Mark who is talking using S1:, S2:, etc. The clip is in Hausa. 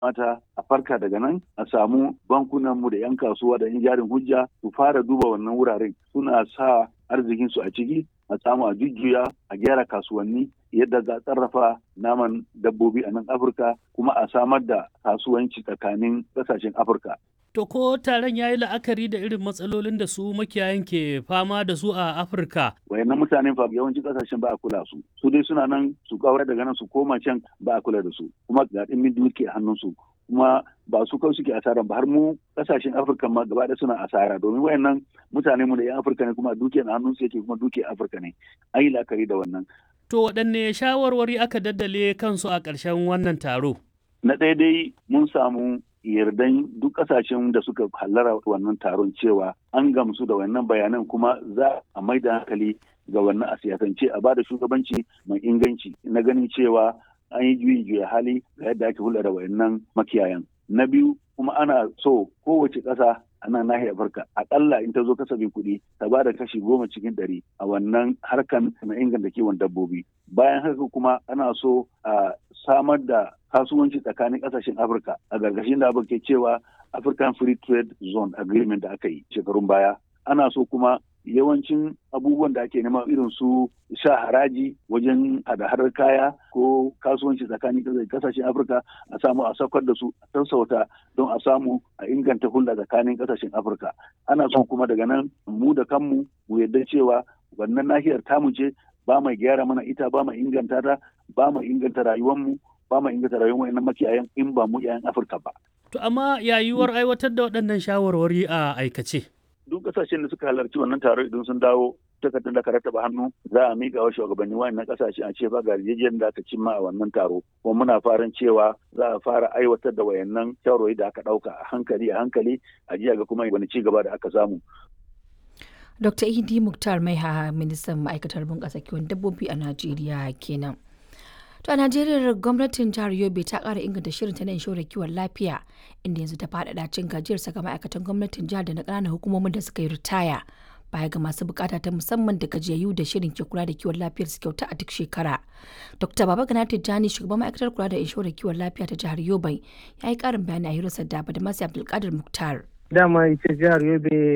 S1: mata a farka daga nan a samu bankunanmu da 'yan kasuwa da 'yan jarin hujja su fara duba wannan wuraren suna sa arzikinsu a ciki a samu a jujjuya a gyara kasuwanni yadda za a sarrafa naman dabbobi a nan afirka kuma a samar da kasuwanci tsakanin ƙasashen afirka
S2: To ko taron ya yi la'akari da irin matsalolin da su makiyayan ke fama da su a Afirka?
S1: Wayannan mutanen fa yawancin kasashen ba a kula su. Su dai suna nan su kawar daga nan su koma can ba a kula da su. Kuma ga ɗimbin duke hannun su. Kuma ba su kawai suke asara ba har mu kasashen Afirka ma gaba da suna asara domin wayannan mutane mu da 'yan Afirka ne kuma duke na hannun su yake kuma duke Afirka ne. An yi la'akari da wannan.
S2: To waɗanne shawarwari aka daddale kansu a ƙarshen wannan taro?
S1: Na ɗaya dai mun samu yardan duk kasashen da suka hallara wannan taron cewa an gamsu da wannan bayanan kuma za a mai da hankali ga wannan a siyasance a bada shugabanci mai inganci na ganin cewa an yi juyin juya hali ga yadda ake hulɗa da wayannan makiyayan na biyu kuma ana so kowace ƙasa a nan nahiyar Afirka akalla in ta zo kasafin kuɗi ta ba da kashi goma cikin ɗari a wannan harkan na inganta kiwon dabbobi bayan haka kuma ana so a samar da kasuwanci tsakanin ƙasashen Afirka a gargashin da abin ke cewa African Free Trade Zone Agreement da aka yi shekarun baya ana so kuma yawancin abubuwan da ake nema irin su sha haraji wajen hada-hadar kaya ko kasuwanci tsakanin kasashen afirka a samu a saukar da su a sassauta don a samu a inganta hulɗa tsakanin kasashen afirka ana son kuma daga nan mu da kanmu mu yarda cewa wannan nahiyar tamu ce ba mai gyara mana ita ba mai inganta ta ba mai inganta rayuwarmu ba mai inganta rayuwar wayannan makiyayan in ba mu 'ya'yan afirka ba.
S2: to amma yayuwar aiwatar da waɗannan shawarwari a aikace.
S1: duk kasashen da suka halarci wannan taro idan sun dawo takardar da ka rattaba hannu za a miƙa wa shugabanni wayannan kasashe a ce ba ga yarjejeniyar da aka cimma a wannan taro kuma muna farin cewa za a fara aiwatar da wayannan shawarwari da aka ɗauka a hankali a hankali a jiya ga kuma wani ci gaba da aka samu.
S3: Dr. Idi Muktar Maiha ministan ma'aikatar bunƙasa kiwon dabbobi a Najeriya kenan. To a Najeriya gwamnatin jihar Yobe ta ƙara inganta shirin ta na inshorar kiwon lafiya inda yanzu ta faɗaɗa cin gajiyar saka ma'aikatan gwamnatin jihar da na ƙananan hukumomin da suka yi ritaya baya ga masu bukata ta musamman da gajiyayyu da shirin ke kula da kiwon lafiyar su kyauta a duk shekara. Dr. Baba Gana Tijjani shugaban ma'aikatar kula da inshorar kiwon lafiya ta jihar Yobe ya yi ƙarin bayani a hirarsa da da Masu Abdulkadir Muktar.
S4: Dama ita jihar Yobe